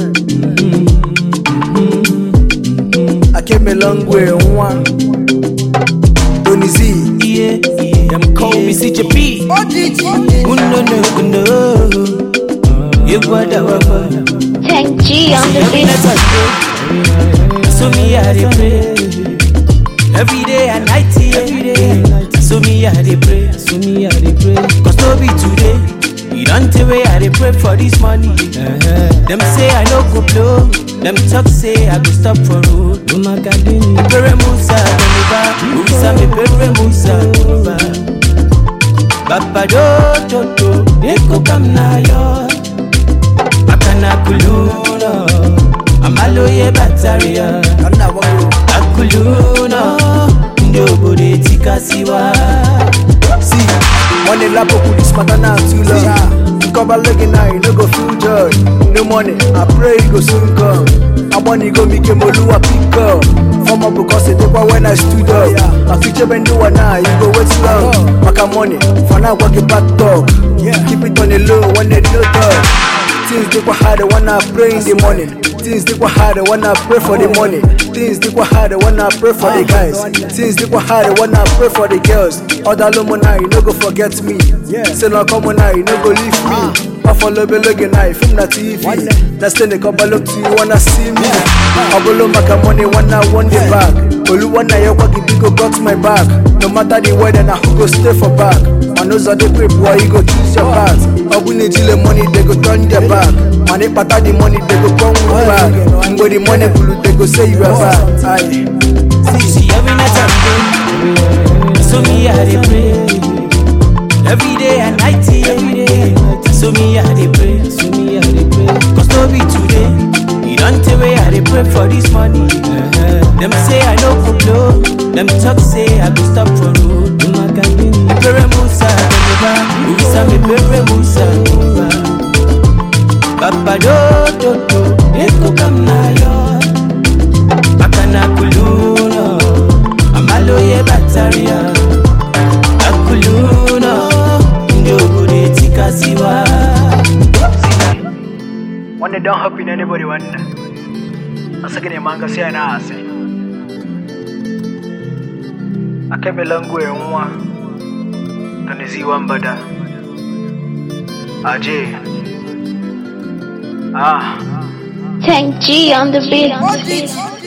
I came a long way, one. Tony Z. Yeah, yeah. Them call me CJP. Uno no uno. You got a rubber. Tank G on the Every beat. night I pray. So me I dey pray. Every day and night, yeah. Every day and night. So me I dey pray. So me I dey pray. Cause no be today. You don't tell way I dey pray for this money. Them say I no go blow. Them talk say I go stop for road. Oh my God, Pere Musa, Deliva. Musa me Pere Musa, Deliva. Baba do do do. Eko kam na yo. Akana kuluna. Amaloye bataria. Kana wangu. Akuluna. Ndi obodo etikasiwa. See, money lap up with this matter now too long. You cover looking now, you no go feel joy. No money, I pray you go soon come. I want you go make a moluwa pick up. Form up because it take when I stood up. My future been do one now, you go wait long. Maka money, for now work it back talk. Keep it on the low when they no talk. Things they go hard when I pray in the morning. Things they go hard when I pray for the money. Things they go hard when I pray for the guys. Things they go hard when I pray for the girls. Other lomo now, you no go forget me. Say no come on now, you no go leave me. I follow be looking now, film na TV. That's then they come look to you wanna see me. I go look maka money when I want the back. Olu wanna ya wagi go got my back. No matter the weather, now who go stay for back. My nose are the grip, why you go choose your path. Ogun the money, they go turn their back. Money pata the money, they go come with back. Ngo the money blue, they go say you are bad. Aye. See, see, every night I pray. So me I dey pray. Every day and night, yeah. Every day and night. So me I dey pray. So me I dey pray. Cause no be today. You don't tell way I dey pray for this money. Them say I no go blow. Them talk say I go stop for road. Pere Musa, Deliva. Musa me Pere Musa, Deliva. Baba do do do. Eko kam na yo. Akana kuluna Amaloye bataria Akuluna Ndi obodo etikasiwa One day don't help in anybody one day. Asake ne manga say na ase. Akebe langu e nwa. Tanizi wambada. Aje. Ah. Tank G on the beat.